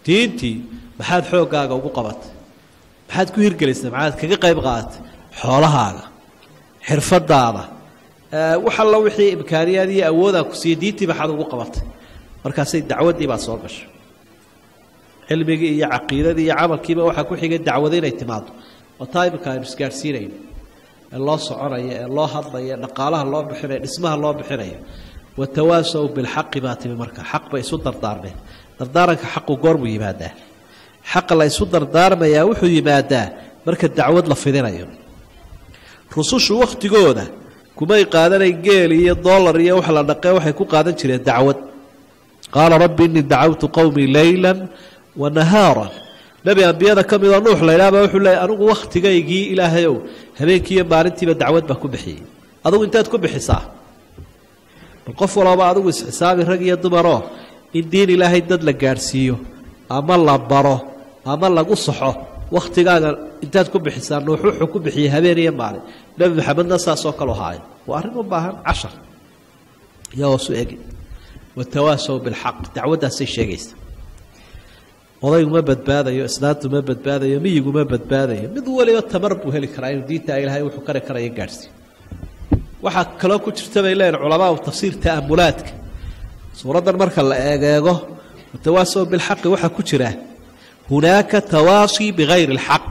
diintii maxaad xooggaaga ugu qabatay maxaad ku hirgelisay maxaad kaga qayb qaadatay xoolahaaga xirfadaada wax alla wixii imkaaniyaad iyo awoodaan ku siiyey diintii maxaad ugu qabatay markaasay dacwaddii baa soo gashay cilmigii iyo caqiidadii iyo camalkiiba waxaa ku xigay dacwado inay timaado oo taa iminka aynu isgaadhsiinayno ee loo soconayo ee loo hadlayo ee dhaqaalaha loo bixinayo dhismaha loo bixinayo watawaasaw bilxaqi baa timi marka xaq bay isu dardaarmeen dardaaranka xaqu goormuu yimaadaa xaqa la isu dardaarmayaa wuxuu yimaadaa marka dacwad la fidinayo rusushu wakhtigooda kumay qaadanayn geel iyo dollar iyo wax la dhaqee waxay ku qaadan jireen dacwad qaala rabbi innii dacawtu qowmii leylan wa nahaaran nebi ambiyada ka midoo nuux laydhaaba wuxuu leeyay anigu wakhtigaygii ilaahayow habeenkii iyo maalintiiba dacwad baa ku bixiyey adugu inteed ku bixisaa bal qof walooba adigu isxisaabi rag iyo dumaroo in diin ilaahay dad la gaadhsiiyo ama la baro ama lagu saxo wakhtigaaga intaad ku bixisaa nuux wuxuu ku bixiyey habeen iyo maalin nebi maxamedna saasoo kaleu haayo waa arrin u baahan cashar iyo hoosu egi watawaasow bilxaq dacwaddaasay sheegaysa odayguma badbaadayo islaantuma badbaadayo miyiguma badbaadayo mid waliba tamar buu heli karaa inuu diinta ilaahay wuxuu kari karaya gaadhsiiyo waxaa kaloo ku jirta bay leeyihin culamaau tafsiir ta'amulaadka suuraddan marka la eegeego watawaasow bilxaqi waxaa ku jira hunaaka tawaasi bigayri alxaq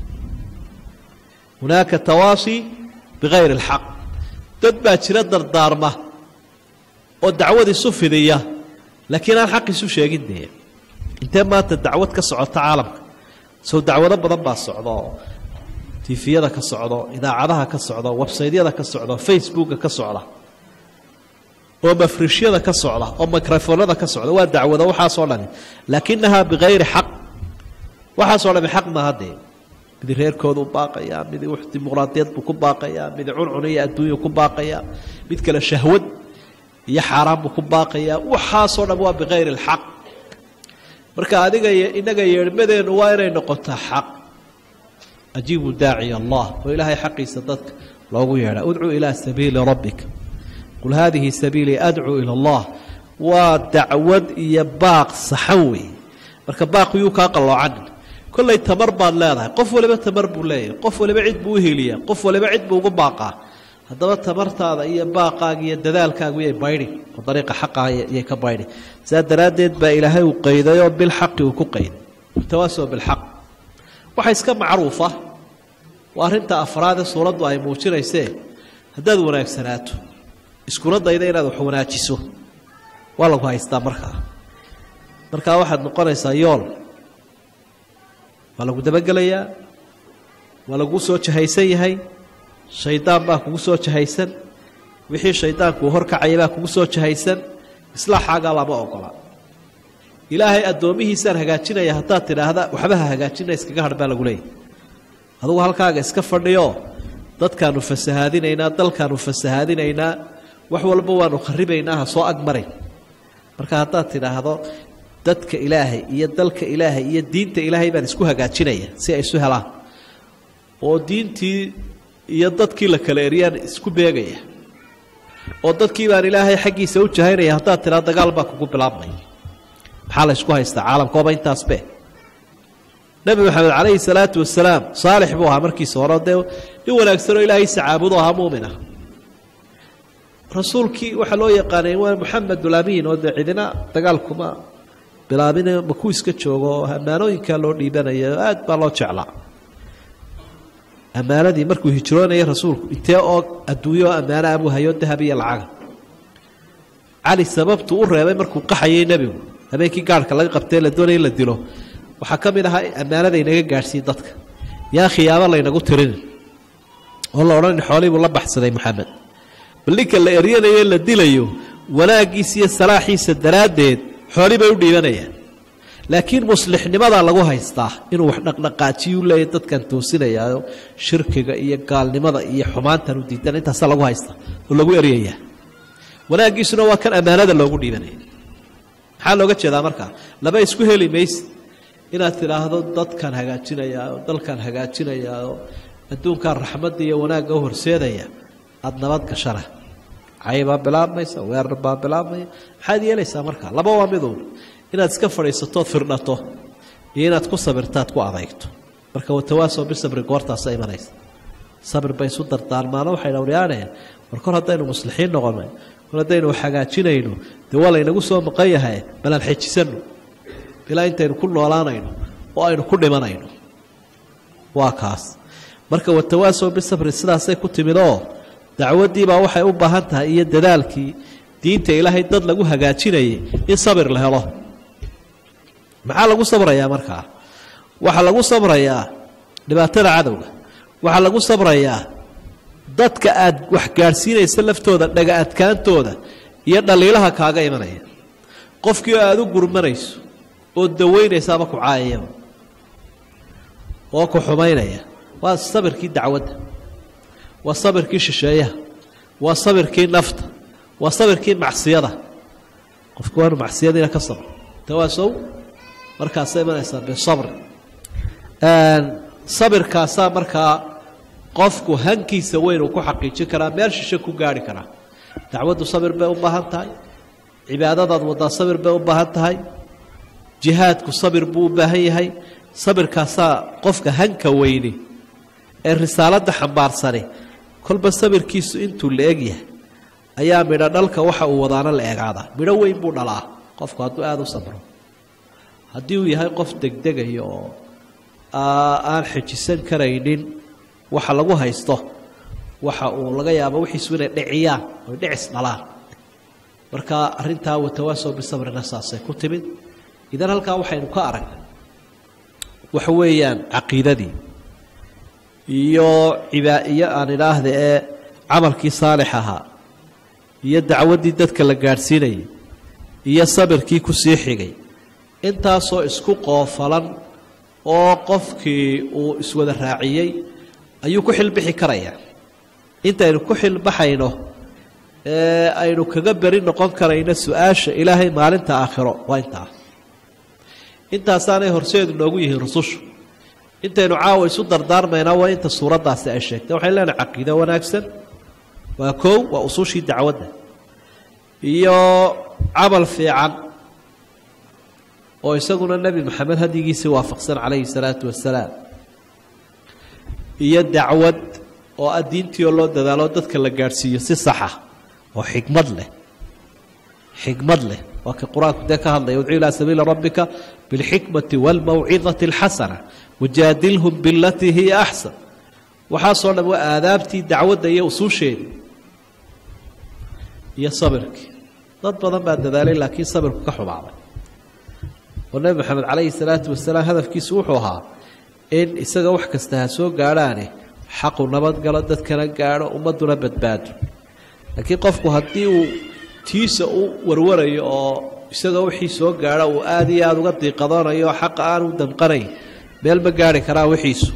hunaaka tawaasi bigayri alxaq dad baa jira dardaarma oo dacwad isu fidiya laakiin aan xaq isu sheegin dee intee maanta dacwad ka socota caalamka sow dacwado badan baa socda oo tifiyada ka socdo idaacadaha ka socda websaydyada ka socda facebooka ka socda oo mafrishyada ka socda oo microfonada ka socda waa dacwado waxaasoo dhani laakinahaa bikayri xaq waxaasoo dhami xaq maaha dee midi reerkoodu baaqayaa midi wax dimuqraadiyad buu ku baaqayaa midi cuncun iyo adduunya ku baaqayaa mid kale shahwad iyo xaaraan buu ku baaqayaa waxaasoo dham waa bikayri alxaq marka adiga inaga yeedhmadeennu waa inay noqotaa xaq ajiibu daaciy allah oo ilaahay xaqiisa dadka loogu yeedha udcuu ilaa sabiili rabbika qul haadihi sabiilii adcuu ila allah waa dacwad iyo baaq saxan weeye marka baaq yuu kaa qalloocanin kollay tamar baad leedahay qof waliba tamar buu leeyahay qof waliba cid buu u heliyaa qof waliba cid buu ugu baaqaa haddaba tamartaada iyo baaqaaga iyo dadaalkaagu yay baydhi oo dariiqa xaqaa yay ka baydhi sidaa daraaddeed baa ilaahay uu qaydayoo bilxaqi uu ku qayday tawaasoo bilxaq waxa iska macruufa waa arrinta afraadee suuraddu ay muujinaysee haddaad wanaagsanaato iskuna dayda inaad wax wanaajiso waa lagu haystaa markaa markaa waxaad noqonaysaa yool waa lagu dabagelayaa waa laguu soo jahaysan yahay shaydaan baa kugu soo jahaysan wixii shaydaankuu horkacaya baa kugu soo jahaysan islaaxaagaa lama ogola ilaahay addoomihiisaan hagaajinaya haddaad tidhaahda waxba ha hagaajina iskaga hadh baa lagu leeyahy adugu halkaaga iska fadhiyo dadkaanu fasahaadinaynaa dalkaanu fasahaadinaynaa wax walba waanu kharibaynaa ha soo agmarin marka haddaad tidhaahdo dadka ilaahay iyo dalka ilaahay iyo diinta ilaahay baan isku hagaajinaya si ay isu helaan oo diintii iyo dadkii la kala eryaan isku beegaya oo dadkii baan ilaahay xaggiisa u jahaynaya haddaad tidhaa dagaal baa kugu bilaabmaya maxaa la ysku haystaa caalamkooba intaasbe nebi maxamed calayhi salaatu wasalaam saalix buu ahaa markiisa hore dee nin wanaagsanoo ilaahay sacaabudu ahaa muumina rasuulkii waxaa loo yaqaanay waa moxamedulamiin oo dee cidina dagaalkuma bilaabine makuu iska joogo oo ammaanooyinkaa loo dhiibanaya aad baa loo jeclaa ammaanadii markuu hijroonayay rasuulku intee oo adduunyo oo ammaano abuu hayo dahab iyo lacaga cali sababtuu u reebay markuu qaxayay nebigu habeenkii gaarhka laga qabtee la doonaya in la dilo waxaa ka mid ahaa ammaanada inaga gaadhsiiye dadka yaa khiyaamo laynagu tirinin oo la odhanin xoolihii buu la baxsaday moxamed bal ninka la eryanayo la dilayo wanaaggiisa iyo salaaxiisa daraaddeed xoolii bay u dhiibanayaan laakiin muslixnimadaa lagu haystaa inuu wax dhaqdhaqaajiyuu leeyahy dadkan toosinayaayo shirkiga iyo gaalnimada iyo xumaantan u diidan intaasaa lagu haystaa oo lagu eryayaa wanaaggiisuna waa kan ammaanada loogu dhiibanaya maxaa looga jeedaa markaa laba isku heli mayse inaad tidhaahdo dadkan hagaajinayaa oo dalkan hagaajinayaa oo adduunkan raxmadda iyo wanaagga u horseedaya aada nabad gashana cay baa bilaabmaysa weerar baa bilaabmaya maxaad yeelaysaa markaa laba waa miduun inaad iska fadhiisatood firdhato iyo inaad ku sabirtaad ku adeygto marka watawaasow bisabri goortaasa imanaysa sabir bay isu dardaarmaano waxay dhowryaaneen mar kor haddaynu muslixiin noqonay kor haddaynu hagaajinayno dee waa laynagu soo maqan yahay balaan xejisano ilaa intaynu ku noolaanayno oo aynu ku dhimanayno waa kaas marka watawaasow bisabri sidaasay ku timid oo dacwaddiibaa waxay u baahan tahay iyo dadaalkii diinta ilaahay dad lagu hagaajinayay in sabir la helo maxaa lagu sabrayaa markaa waxaa lagu sabrayaa dhibaatada cadowga waxaa lagu sabrayaa dadka aad wax gaadhsiinaysa laftooda dhaga adkaantooda iyo dhaliilaha kaaga imanaya qofkii oo aada u gurmanayso oo daweynaysa ama ku caayayaba oo ku xumaynaya waa sabirkii dacwadda waa sabirkii shisheeyaha waa sabirkii nafta waa sabirkii macsiyada qofku waanu macsiyadiina ka sabro tawaasow markaasa imanaysaa bisabri sabirkaasaa markaa qofku hankiisa weyn uu ku xaqiijin karaa meel shishe ku gaari karaa dacwaddu sabir bay u baahan tahay cibaadadaad waddaa sabir bay u baahan tahay jihaadku sabir buu u baahan yahay sabirkaasaa qofka hanka weyni ee risaaladda xambaarsani kolba sabirkiisu intuu la eg yahay ayaa midho dhalka waxa uu wadaana la eegaadaa midho weyn buu dhalaa qofku hadduu aada u sabro haddii uu yahay qof degdegaya oo aan xejisan karaynin waxa lagu haysto waxa uu laga yaabo wixiisu inay dhiciyaan oy dhicis dhalaan marka arrintaa watawaasow bisabrina saasay ku timid idan halkaa waxaynu ka aragnay waxa weeyaan caqiidadii iyo ibaa iyo aan idhaahda ee camalkii saalix ahaa iyo dacwaddii dadka la gaadhsiinayay iyo sabirkii ku sii xigay intaasoo isku qoofalan oo qofkii uu iswada raaciyey ayuu ku xilbixi karayaa intaynu ku xilbaxayno ee aynu kaga beri noqon karayno su-aasha ilaahay maalinta aakhiro waa intaa intaasaanay horseedu noogu yihiin rusushu intaynu caawa isu dardaarmaynaa waa inta suuraddaasi ay sheegtay waxay leenahay caqiido wanaagsan waa koow waa usushii dacwadda iyo camal fiican oo isaguna nebi maxamed hadyigiisii waafaqsan calayhi salaatu wasalaam iyo dacwad oo ah diintii oo loo dadaalo dadka la gaadhsiiyo si saxa oo xikmad leh xikmad leh waa ka qur-aanku dee ka hadlaya udcu ilaa sabiili rabbika bilxikmati waalmawcidati alxasana wajaadilhum bilatii hiya axsan waxaasoo dhan waa aadaabtii dacwadda iyo usuusheedii iyo sabirkii dad badan baa dadaalay laakiin sabirku ka xumaaday oo nebi maxamed calayhi salaatu wasalaam hadafkiisu wuxuu ahaa in isaga wax kasta ha soo gaadhaane xaqu nabadgalo dadkana gaadho ummadduna badbaado laakiin qofku haddii uu tiisa u warwarayo oo isaga wixii soo gaadho uu aada iyo aada uga diiqadoonayo xaqa aan u damqanayn meel ma gaari karaa wixiisu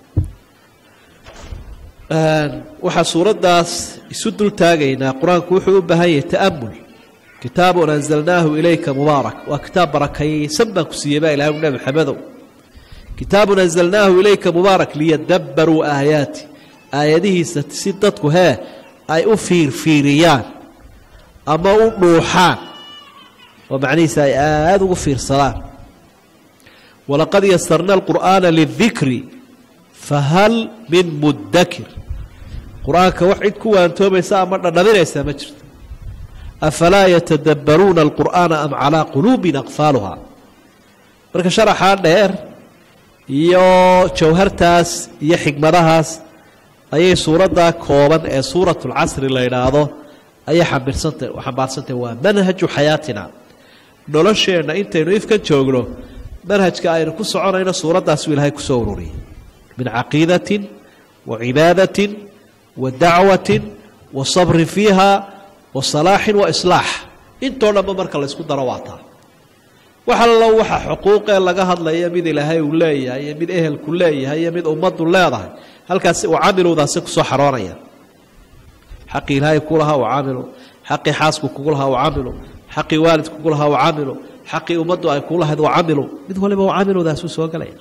waxaa suuraddaas isu dul taagaynaa qur-aanku wuxuu u baahan yahay ta'amul kitaabun anzalnaahu ilayka mubaarak waa kitaab barakaysan baan ku siiyey baa ilahay nebi maxamedow kitaabun anzalnaahu ilayka mubaarak liyadabbaruu aayaati aayadihiisa si dadku hee ay u fiirfiiriyaan ama u dhuuxaan oo macnihiisa ay aada ugu fiirsadaan walaqad yasarna alqur'aana lidikri fahal min muddakir qur-aanka wax cid ku waantoomaysa ama dhadhaminaysaa ma jirto afalaa yatadabbaruuna alqur'aana am calaa quluubin aqfaaluhaa marka sharaxaa dheer iyo jawhartaas iyo xigmadahaas ayay suuraddaa kooban ee suuratulcasri la yidhaahdo ayay xambirsanta xambaarsantahy waa manhaju xayaatina nolosheenna intaynu ifkan joogno manhajka aynu ku soconayno suuraddaasuu ilaahay kusoo ururiyay min caqiidatin wa cibaadatin wa dacwatin wa sabrin fiiha wa salaaxin wa islaax intoo dhanba marka laysku daro waataa wax allo waxa xuquuqee laga hadlaya mid ilaahay uu leeyahay iyo mid ehelku leeyahay iyo mid ummaddu leedahay halkaasi uu camilowdaasi kusoo xaroonaya xaqii ilaahay ku lahaa u camilu xaqii xaasku kugu lahaa u camilu xaqii waalid kugu lahaa u camilu xaqii ummaddu ay kuu lahayd u camilu mid waliba u camilowdaasuu soo gelaya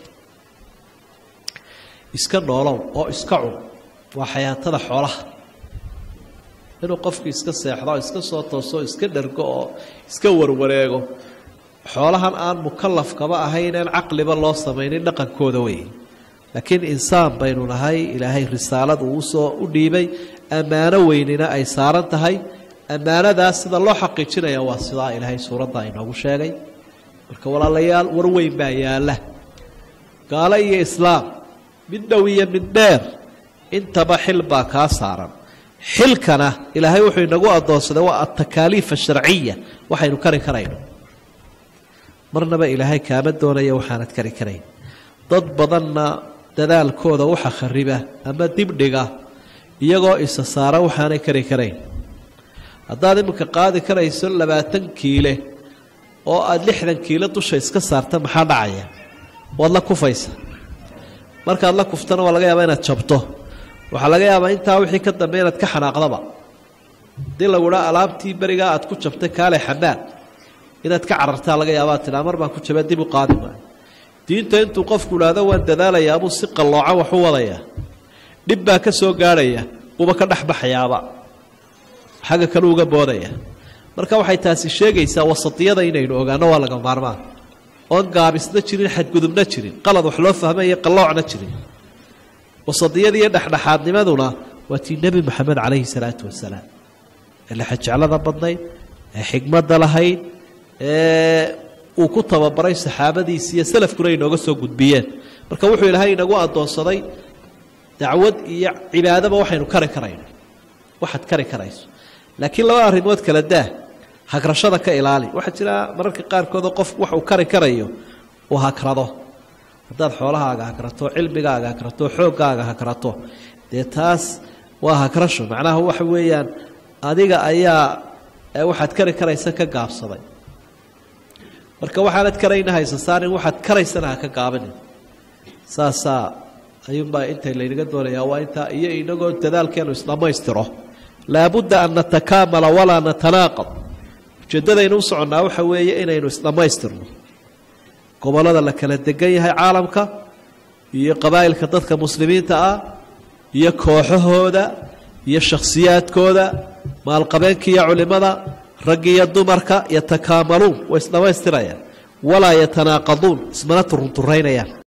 iska noolow oo iska cun waa xayaatada xoolaha inuu qofku iska seexdo iska soo tooso iska dhergo oo iska warwareego xoolahan aan mukalafkaba ahayn aan caqliba loo samaynin dhaqankooda wey laakiin insaan baynu nahay ilaahay risaalad uu usoo u dhiibay ammaano weynina ay saaran tahay ammaanadaas sida loo xaqiijinaya waa sidaa ilaahay suuradda inoogu sheegay marka walaalayaal war weyn baa yaalla gaalo iyo islaam mid dhow iyo mid dheer intaba xil baa kaa saaran xilkana ilaahay wuxuu inagu addoonsaday waa altakaaliif asharciya waxaynu kari karayno marnaba ilaahay kaama doonaya waxaanad kari karayn dad badanna dadaalkooda waxa khariba ama dibdhiga iyagoo isa saara waxaanay kari karayn haddaad iminka qaadi karayso labaatan kiile oo aada lixdan kiilo dusha iska saarta maxaa dhacaya waad la kufaysa markaad la kuftana waa laga yaabaa inaad jabto waxaa laga yaabaa intaa wixii ka dambe inaad ka xanaaqdaba haddii lagu dhaa alaabtii berigaa aad ku jabtay kaale xamaad inaad ka carartaa laga yaabaa tidhaa mar baan ku jaba dib u qaadi maayo diinta intuu qofku idhaahdo waan dadaalayaa buu si qallooca wax u wadayaa dhib baa ka soo gaadhaya buuba ka dhexbaxayaaba xagga kale uga boodaya marka waxay taasi sheegaysaa wasatiyada inaynu ogaano waa laga maarmaan oon gaabisna jirin xadgudubna jirin qalad wax loo fahma iyo qalloocna jirin wasadiyada iyo dhexdhexaadnimaduna waa tii nebi moxamed calayhi salaatu wasalaam ee lexajeclada badnayd ee xigmadda lahayd ee uu ku tababaray saxaabadiisi iyo salafkuna inooga soo gudbiyeen marka wuxuu ilaahay inagu addoonsaday dacwad iyo cibaadaba waxaynu kari karayno waxaad kari karayso laakiin laba arrimood kala daa hagrashada ka ilaali waxaa jira mararka qaarkoodoo qof wax uu kari karayo uu hagrado haddaad xoolahaaga hagrato cilmigaaga hagrato xooggaaga hagrato dee taas waa hagrasho macnaha waxa weeyaan adiga ayaa waxaad kari karaysa ka gaabsaday marka waxaanad karayna haysa saarin waxaad karaysana ha ka gaabanin saasaa ayuunbaa inta laynaga doonayaa waa intaa iyo inagoo dadaalkeenu isdhammaystiro laabudda an natakaamala walaa natanaaqad ujeeddadaynu u soconnaa waxa weeye inaynu isdhammaystirno gobollada la kala degan yahay caalamka iyo qabaa'ilka dadka muslimiinta ah iyo kooxahooda iyo shakhsiyaadkooda maalqabeenka iyo culimmada raggi iyo dumarka yatakaamaluun way isdhammaystirayaan walaa yatanaaqaduun ismana turunturraynayaan